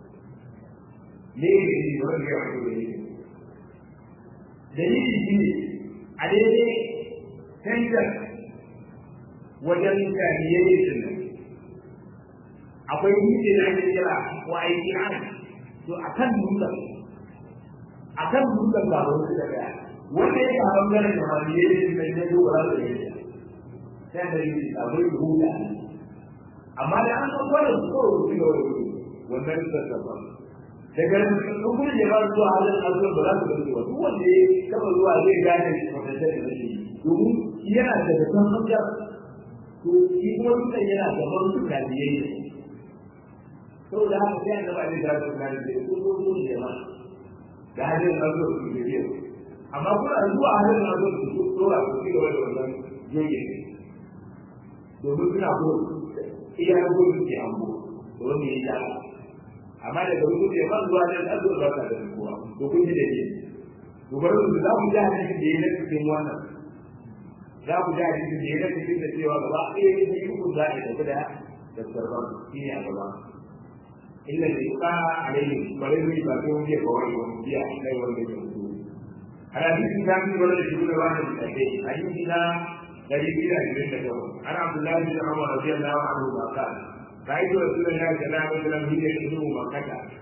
[SPEAKER 1] ne ne ne wanda ya fito da ne dalili shi ne a daidai canjar wajen kaniyayye din nan akwai dutse da ake kira wa aiki ana to akan dutsen akan dutsen ba wani da daya wanda ya samu ganin da wani ya yi mai na yau ba da yi sai da yi abai huda amma da an san wannan ko su ga wani wannan da ta daga nan kuma ya ba zuwa halin azuwa ba za su gani ba duk wanda ya taba zuwa zai gane shi ko da shi domin yana da san hujja to shi kuma dukkan yana da wani da biyayya saboda haka sai annabi Ali da su gane da su ko su ne ma da halin azuwa su biyayya amma kuna zuwa halin na zo su tsora su ci gaba da wannan yoge domin suna ko iya na ko su ke ambo da wani ya yi amma daga wani ne ban zuwa da azu ba ka da kowa to kun ji da ke to bari su za mu ji hadisi da yana cikin wannan za ku ji hadisi da yana cikin da cewa gaba ɗaya ne yi ku za a tafi da da sarban shi ne a gaba illa da yuka alaihi bari mu yi ba sai mun je ga wani wani biya kai wanda ke mutu الحديث الثاني ولا يشهد واحد من الاثنين حديثنا الذي فيه عند عن عبد الله بن عمر رضي الله عنهما قال رايت رسول الله صلى الله عليه وسلم حين يخدم مكه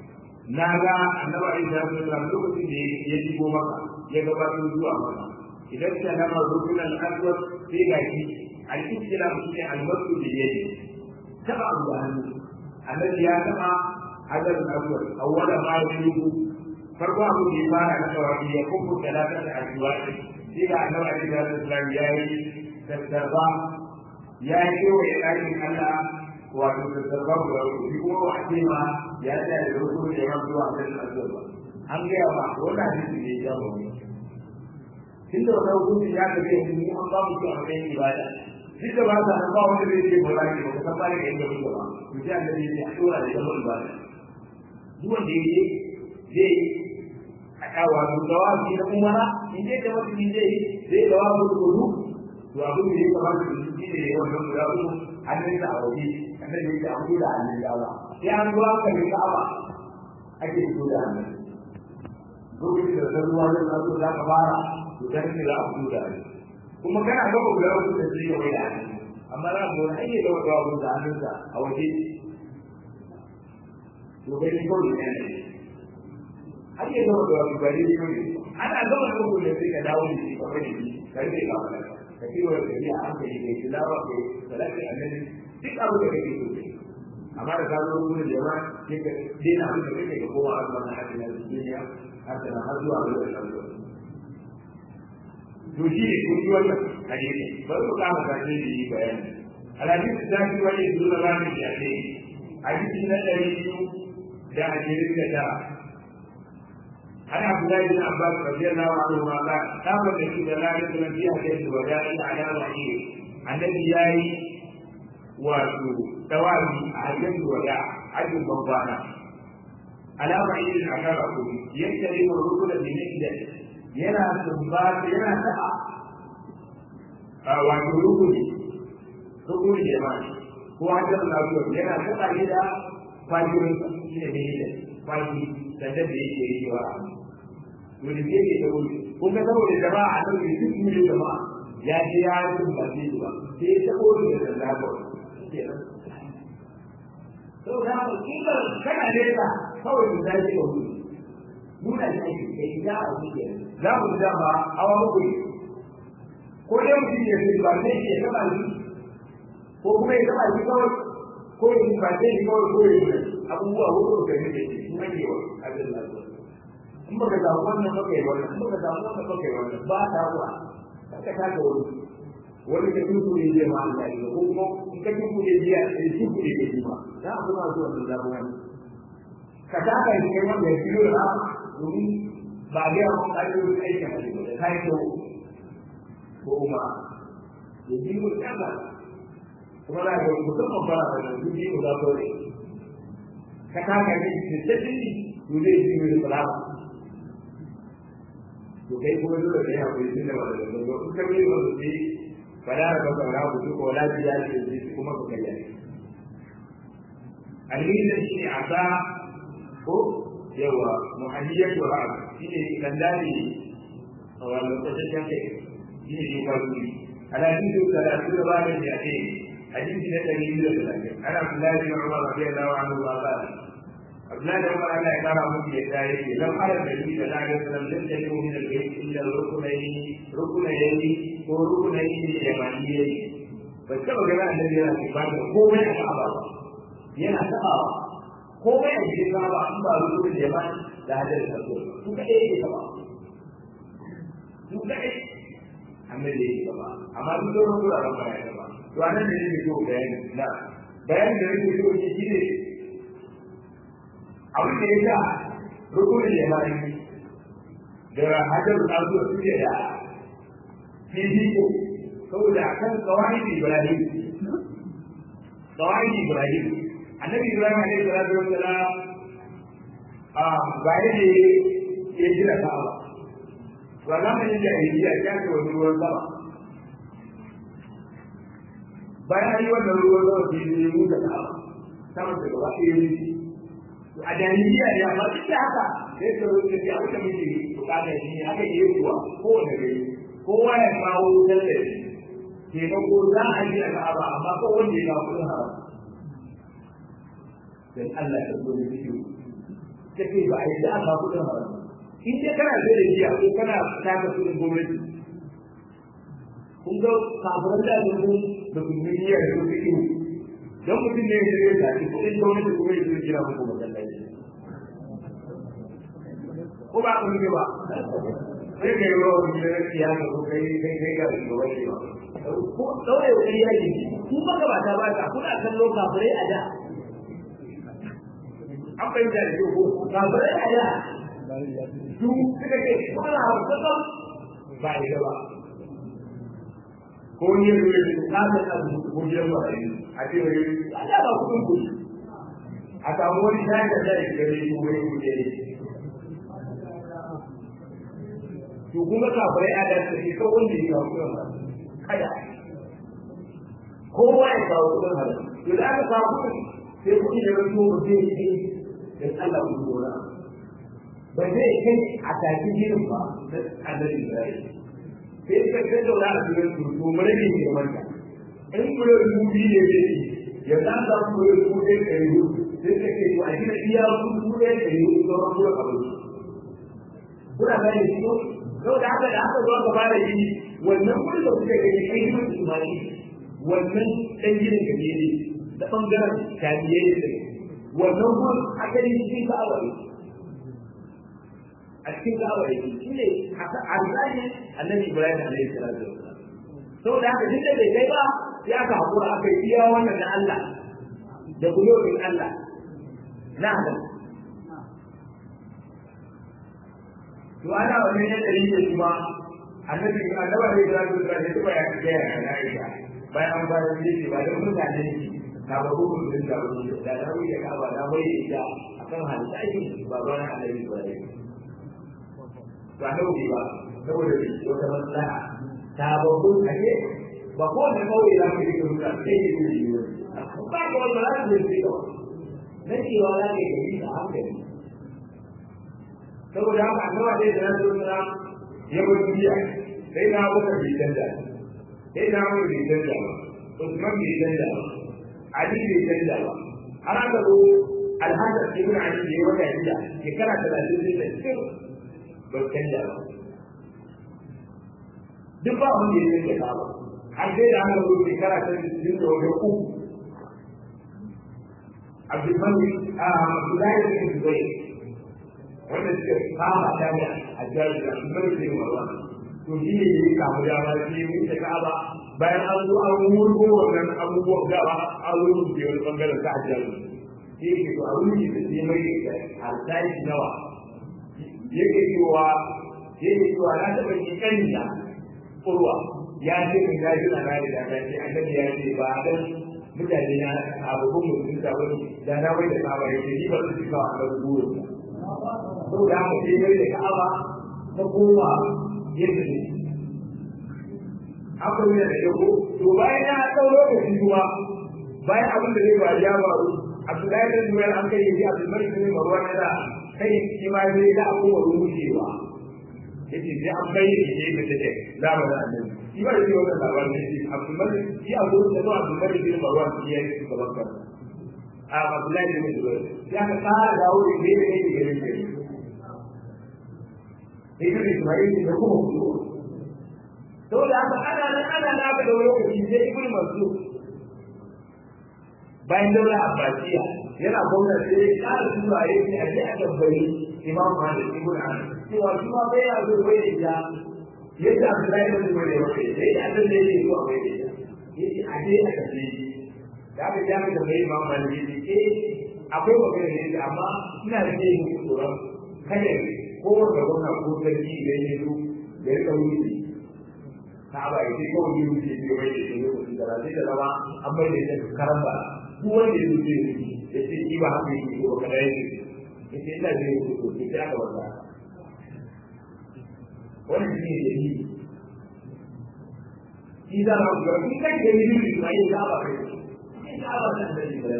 [SPEAKER 1] na ga annabi alaihi salatu wasallam lokacin da ya shigo maka ya gabatar zuwa maka idan ta nama rukun al-aswad sai ga shi al-islam shine al-masu bi yadi taba abu da hannu annabi ya taba hadar al-aswad awwala ma yubu farko abu da ya fara na tawafi ya kuma talata da ajwadi sai ga annabi alaihi salatu wasallam ya yi tattarba ya yi wa ɗakin Allah wato tattarba guda uku shi kuma wa ce ma ya tsaya da rukun da ya zuwa hadar al-aswad an gaya ba wannan hadisi ne ya ba tun da wani hukunci ya ka zai yi an ba mu shi a matsayin ibada duk da ba sa nan ba wanda zai ce ba za ki ba ka san ba da inda kuka ba to sai annabi ya ce a dora da zama ibada duk wanda ya yi zai a kawo to dawabi na umara in dai da mutum zai zai dawabi kudu to abin da ya kamata da shi ne ya wannan guda uku hannun sa a waje annabi ya ce a da hannun dama sai an zuwa ka ne ka'aba ake fito da hannun lokacin da ruwa zai zo za ka fara to dan ne za a fito da shi kuma kana ga ba guda uku da zai yi da shi amma za mu wani ayyuka da wata da hannunsa a waje to bai ni kawai ne har yi zama da wani bari ne kawai ana zama da uku da sai ka dawo da shi ka bari shi ka rike ka fara ka ci wa gari a hankali kai tilawa kai salati annabi duk abu da kake so amma da ka zo wurin jama'a sai ka dena abin da kake ka kowa a wannan hadin na duniya har da har zuwa ga wannan to shi ne kun yi wannan hadisi bari mu kama sake da yi bayani alhadisi ta fi wani zuwa ranar da ne hadisi na ɗari biyu da ashirin da tara عن عبد الله بن عباس رضي الله عنهما قال قام النبي صلى الله عليه وسلم في حديث الوداع على وحيه الذي ياي وتوالي حديث الوداع عدل بمضانا على وحيه العشرة يستلم الركن بمثله yana tumbata yana ta'a a wato rukuni rukuni da ma ko hajjar lafiya yana ta'a ne da fajirin shi ne mai faji da da yake yi wa to da yake da wuri kun ga saboda jama'a a nan duk ne jama'a ya ce ya yi tumbace shi ba sai ya tabo da da lafiya to da haka kila kana nesa kawai da zai yi wuri nuna shi ake kai ya a wuce za mu da ba hawa muku ne ko dai mutum ya ce ba sai ya taba shi ko kuma ya taba shi kawai ko ya ba sai shi kawai ko ya yi abubuwa hudu da ne da shi kuma ne wa abin da zo in baka samu wannan baka yi wannan in baka samu wannan baka yi wannan ba ta ruwa ka ta ga wani wani ka tuku ne zai ma Allah ya ko kuma in ka tuku ne biya sai tuku ne zai ma za a kuma zuwa da zabu wani ka ta ga shi kai wanda ya fiyo da domin ba ga yawan ƙa'idorin aikin a cikin da ta yi kyau ko kuma ya ji mu tsaka kuma na ga musamman fara da nan duk yi mu za su ne ka ta ga ne da tattali to zai ji mu da salama to kai kuma dole ka yi hakuri tun da ba da zango in ka yi ba su ce ba da ka ba ra ku ko lafiya da ji kuma ka kai alhinin shi ne a sa ko yawa muhammiyatu ra'ad shine kan dani a wannan lokacin kai shine ne kwazo ala hindu salatu da bani da ake hadisi na dari da talatin ana Abdullahi bin Umar radiyallahu anhu wa qala Abdullahi bin Umar Allah ya kara muku da ya yake lam ara da shi da Allah ya sallam da take mu da kai illa rukunai rukunai ko rukunai ne da maniyai ba taba ga annabi yana ibada komai a Ka'aba yana tabawa komai a cikin kaba an ba rubu da yaman da hadar da su su ka ɗaya ke kaba su ka ɗaya amma da yake kaba amma duk da rubu da rafa ya kaba to anan da yake so bayani na bayan da yake so shi shine abin da ya sa rubu da yaman da hadar da su suke da fifiko saboda akan kawai Ibrahim kawai Ibrahim annabi ibrahim alaihi salatu wassalam a gare ne ya gina ka'aba to a zamanin jahiliya ya ce wani ruwan sama bayan an yi wannan ruwan sama sai ya yi da ka'aba sama da gaba ɗaya ne to a jahiliya ne amma duk da haka sai ka zo da abin da muke bukata shi ne haka yi kuwa kowane gari kowa ya kawo tallafi taimako za a yi a ka'aba amma ko wanda ya kawo kudin haram dan Allah ya zo da shi take ba a yi da aka kudin haram in dai kana da giya ko kana taka kudin gwamnati kun ga kafiran da sun da duniya da su ido dan mutum ne ya zai ta kudin gwamnati kuma ya zai jira muku masallaci ko ba ku ne ba sai kai ruwa wani da ya ga ko kai kai kai ga wani ba ko daure wani yaji ku ba ga ba ta ba ta kuna kallo kafirai a da an bai da ko kafirai a da su suka ce kwana hausa ba ita ba ko ne ko ne ka ta da ko je ba a ce wai Allah ba kudin ku a samu wani shayi da zai ga ne ko wani kuje ne to kuma kafirai a da su ko wanda ya kawo kudin ba kada kowa ya kawo kudin halal to da aka kawo kudin sai kudi da rasu ba zai yi da Allah ku dora ba zai kai a tafi jirin ba da annabi Ibrahim sai ka ga da wani asirin su to mure ne ke wanda in mure rubi ne ne ya dan da mure rubi ne kai ru sai ka ce to a gina iya rubi ne kai ru to ran mure abu kuna ga ne ko to da haka da haka zuwa gaba da yi wannan mure da kuke gani kai ne imani wannan dan gidan gaje ne da bangaren tabiye ne wannan gurin akali cikin ka'aba ne a cikin ka'aba yake shi ne arzani annabi ibrahim alaihi salatu wassalam saboda haka duk da bai kai ba ya ka hakura aka yi iya wannan na Allah da bulorin Allah na Allah to ana wannan ya dari da kuma annabi annabi alaihi salatu wassalam ya tuba ya ga ya na Aisha bayan an fara yi ba da mutane ne na ba hukun din da wani da da wani da ka'aba da bai da akan halitta ba ba na annabi ibrahim ba nauyi ba saboda wata maslaha ta babbun ake ba ko da kawai za ka yi da mutan sai yi da yi ba ka wanda za ka yi da na cewa za ka yi da hankali saboda haka annawa dai da nasu suna ya bar duniya sai na abuka bai canza sai na abuka bai canza ba Usman bai canza ba Ali bai canza ba har aka zo Alhassan ibn Ali da ya wata shida shekara talatin da cikin ba canja ba duk ba wanda ya canja ka ba har sai da aka zo shekara ta cikin da wajen uku abdulmalik a abdullahi da bin zubai wanda suka kama ta da hajjaji da abdulmalik bin marwan to shi ne ya kamu dama shi ya wuce ka'aba bayan an zo an wurgo wannan abubuwan gaba an wuce wani bangaren ta hajjaji shi ke to a wuce da shi mai harsashi nawa yake cewa yake cewa na taɓa yi kanya kurwa ya ce min ga shi na rari da ta ce annabi ya ce ba dan mutane na abubuwan mutum da wani da na wai da kaba yake ni ba su ci kawo a guru ko da mu ce mai da ka'aba ta koma yadda ne haka ne da yau to bayan ya ɗau lokaci kuma bayan abin da zai faru ya faru Abdullahi bin Zubair an kai yi Abdulmalik bin Marwan da kai shi ma zai da abubuwa rushewa yace sai an bayyana shi da take zamanin annabi shi ba shi wannan labarin ne shi Abdulmalik shi a gurin da Abdulmalik bin Marwan shi ya yi gaban kan a Abdullahi bin Zubair ya ka fara dawo da ne ne ne gare shi sai ka Ismail da kuma ku saboda haka ana nan ana nan aka da lokaci sai Ibn Mansur bayan daula abbasiya yana gwamna sai ya ƙara tura ya ce a je a tambayi imam malik ibn anas cewa shi ma bai ya zo bai da ita yadda abdullahi ibn zubair ya wace sai da annabi ne ya zo a bai da ita yace a je a tambaye shi da aka je aka tambayi imam malik ya ce eh akwai magana ne amma ina da yin tsoron kada ko wanda gwamna ko sarki idan ya zo da ya kawo shi ka ba ya ce kawai yi wuce ne bai da shi lokacin da sai da zama an bai da ita karan ba duk wanda ya zuce ya ce shi ba haka yake ko kada yake ya ce ina zai yi ko sai aka wanda wannan shi ne dalili shi za mu ga in kai da yi ba yi ka ba kai in ka ba san da shi ba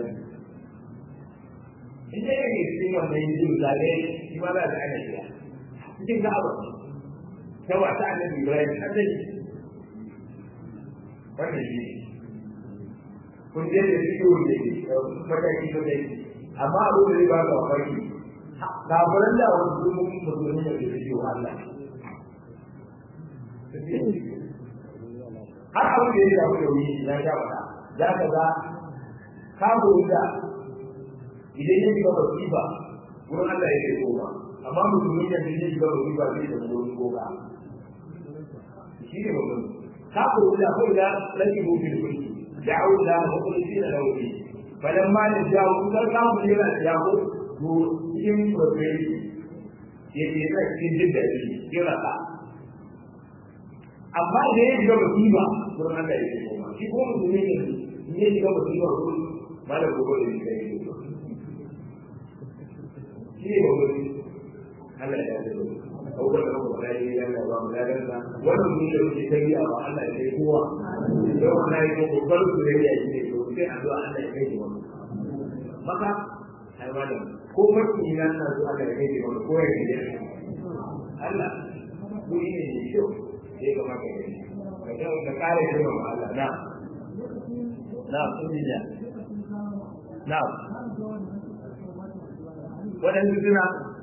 [SPEAKER 1] in dai kake cikin wannan yin zale shi ma za ka ana shi cikin ka ba ta wata annabi Ibrahim hadai wannan shi ne kun je da cikin wanda ke mataki mataki amma abu da zai ba ka farki kafiran da wani zumun musulmi da ke cikin Allah har abin da ya shafi da wuri ya sha fada za ka ga kafirin da idan ya shiga wasifa wurin Allah ya kai goma amma musulmi da ya shiga wasifa zai da wurin goma shi ne babban kafirin da kawai da rage mutum da mulki da'u da mukhlisin lahu falamma najahu kar kafirin yana jago to cikin prosperity yake yana cikin jin daɗi yana ka amma da ya shiga musiba wurin Allah ya ce shi ko musulmi ne ne ya shiga musiba wurin malam gobe da shi kai shi ne gobe Allah ya ce abubuwan da muka faɗa yi yana ba mu ladan sa wannan mun da muke ta biya wa Allah ya kai kowa yau ana yi ko kokarin su da ya yi ne to sai addu'a Allah ya kai shi wannan maka ai malam ko farki na na zuwa da kai da wani koyar da ya Allah kuri ne mai kyau sai ga maka gani ka ga da kare shi ma Allah na na kunya na wadan suna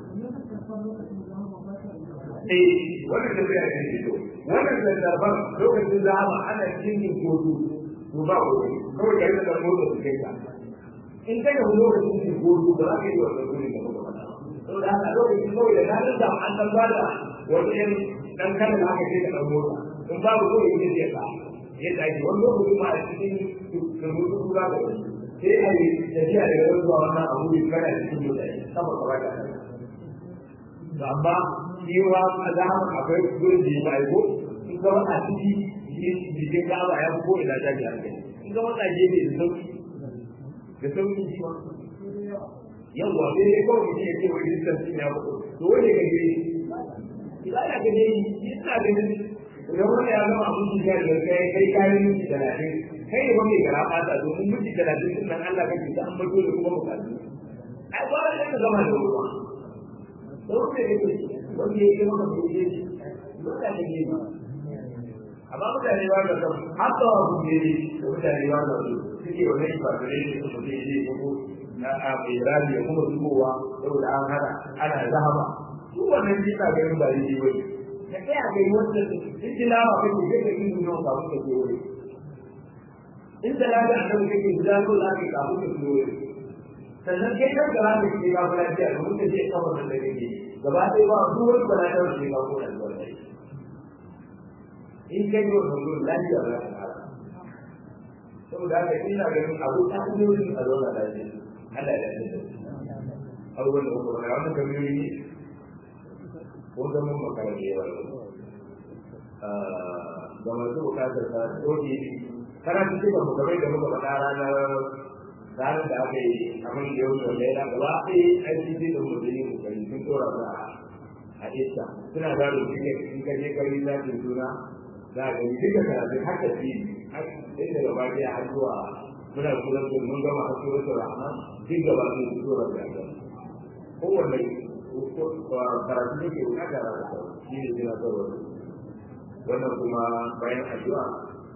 [SPEAKER 1] eh wannan da bai yi to wannan da darban lokacin zama ana cikin kodu to ba ko kawai kai da motsa su kai ka in kai da lokacin da gobe ba za ka yi wannan gurin da muka faɗa to da haka lokacin kawai da na da an dan bada wani yan dan kada da aka ce da dan mota in babu ko yin da ka yadda ake wani lokacin ma a cikin rubutu kura da wani sai a yi tafiya daga nan zuwa wannan abu ne kana cikin mota sama ka bada to amma cewa a zaman akwai gurin da ya ba ko in ga wata ciki jikin ka'aba ya fi ko ina ta ji hankali in ga wata gefe da sauki da sauƙin shi yawwa sai dai kawai mutum ya ce wani lissan sun ya mutu to wani ga gari idan ya gaje yi ina ganin idan wani ya zama abin shi ya da kai kai kayan minti talatin kai ne wani gara fata domin minti talatin din nan Allah kake ta an bato da kuma bukatu ai ba da ka zama da ruwa da wani ya gaje wani ya yi maka bai yi mutane ne ba amma mutane ba da kan haka wa ku ne da mutane ba da su suke wannan ibadare ne su mutum zai gudu na a mai rami ya kuma zubowa saboda an hana ana zahama su wannan shi na ganin ba daidai ba ka kai a gani wanda in ji lama kake kai ka yi nuna kafin ka je wuri in da lafiya a kan kake guda ko za ka kafin ka je wuri sannan kai kan gaba da ke ka kula da domin ka je kawai da kake gaba ɗaya ba su wani ba na da ke ka kula da wani in kai yau da wurin lafiya za ka fara saboda haka ina ganin abu ta hanyoyin a zauna lafiya Allah ya ce abubuwan da kuma wani wani kamiyoyi ko zaman makarar da yawa ga masu bukatar ta tsoki karatu ce ba mu kamar da muka faɗa ranar ranar da aka yi kamar da yau da yana gaba ɗaya aiki ce da mutum yi kokari sun tsora ta a isa suna gado in ka je kari zafin suna za ga yi duka karatu haka fi sai daga baki har zuwa muna surar da mun gama har surar da rahman duk gaba ne su surar da ya kowanne karatu ne ke bukata da shi ne suna tsoro wannan kuma bayan addu'a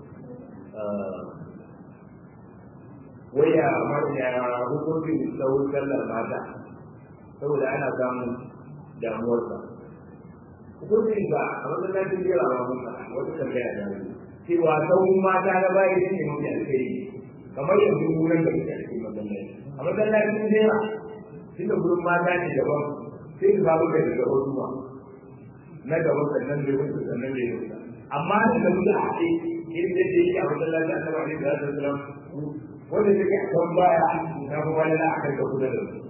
[SPEAKER 1] waya ya hukuncin tsawon sallar mata saboda ana samun damuwarsa hukuncin ba a masallacin jera ba mun faɗa wata tambaya da wani cewa sauran mata na baya shi ne mafi alkhairi kamar yanzu wurin da muke a cikin masallaci a masallacin jera tunda gurin mata ne daban sai su babu da daga wasu ba na gaba sannan bai mutu sannan bai mutu amma da da mutu a haɗe irin da ke yi a masallacin annabi alaihi salatu wasalam wanda take a kan baya na kuma wani na akan da kuda da su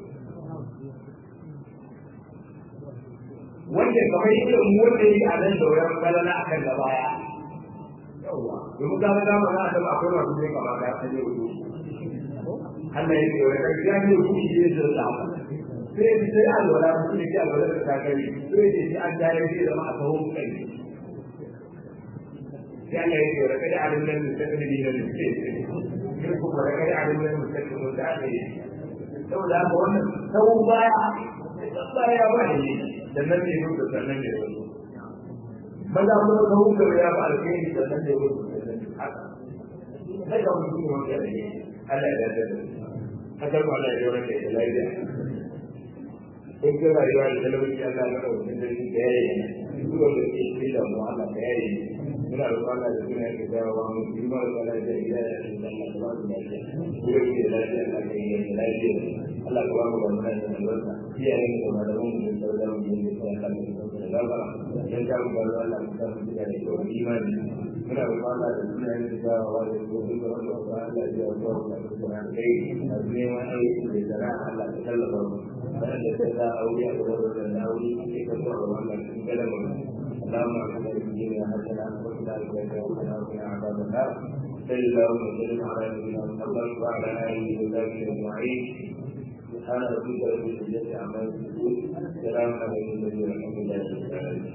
[SPEAKER 1] wanda kamar yadda mu wanda yi a nan da wayan balala a kan da baya yawwa domin ka ga ma na da akwai masu ne kamar da ta ne wuce Allah ya ce wai kai ya ne wuce ne da da sai bi sai alwala mu ne ke alwala da kai sai ce shi an dare shi da ma a kawo kai sai Allah ya ce wai kai alim nan da take ne da ne ko kuma kai alim nan da take ne da ne saboda haka wannan sau baya baya ba ne sannan ne mutu sannan ne wani maza kuma ka hukka ya ba alkhairi sannan ne mutu haka sai ka mutu ne wanda ne Allah ya dace haka ko Allah ya yi wanda ya lafiya kun ga rayuwa da talauci Allah ya kawo mutum da shi da yayi duk wanda ke cikin da mu Allah da yayi muna da Allah da suna da dawowa mu yi ma da Allah da ya yi da Allah da ba mu lafiya ko da ke lafiya Allah da ya yi lafiya Allah ya ba mu da mana da albarka iyayen da malaman mu da sauran mu da sai Allah ya kawo da gaba dan ta mu ga Allah mu ta mu da imani muna da Allah da suna da dawowa da ko da Allah da ya yi da Allah da kai a neman aiki da zara Allah ta tallafa mu فأنت تدعى أولياء ورد الأولي كيف تعرض عنك كلمة اللهم اعطنا في الدنيا حسنة وفي الآخرة حسنة وقنا عذاب النار صل اللهم وسلم على نبينا محمد وعلى آله وصحبه أجمعين سبحان ربك رب العزة عما يصفون سلام على المرسلين والحمد لله رب العالمين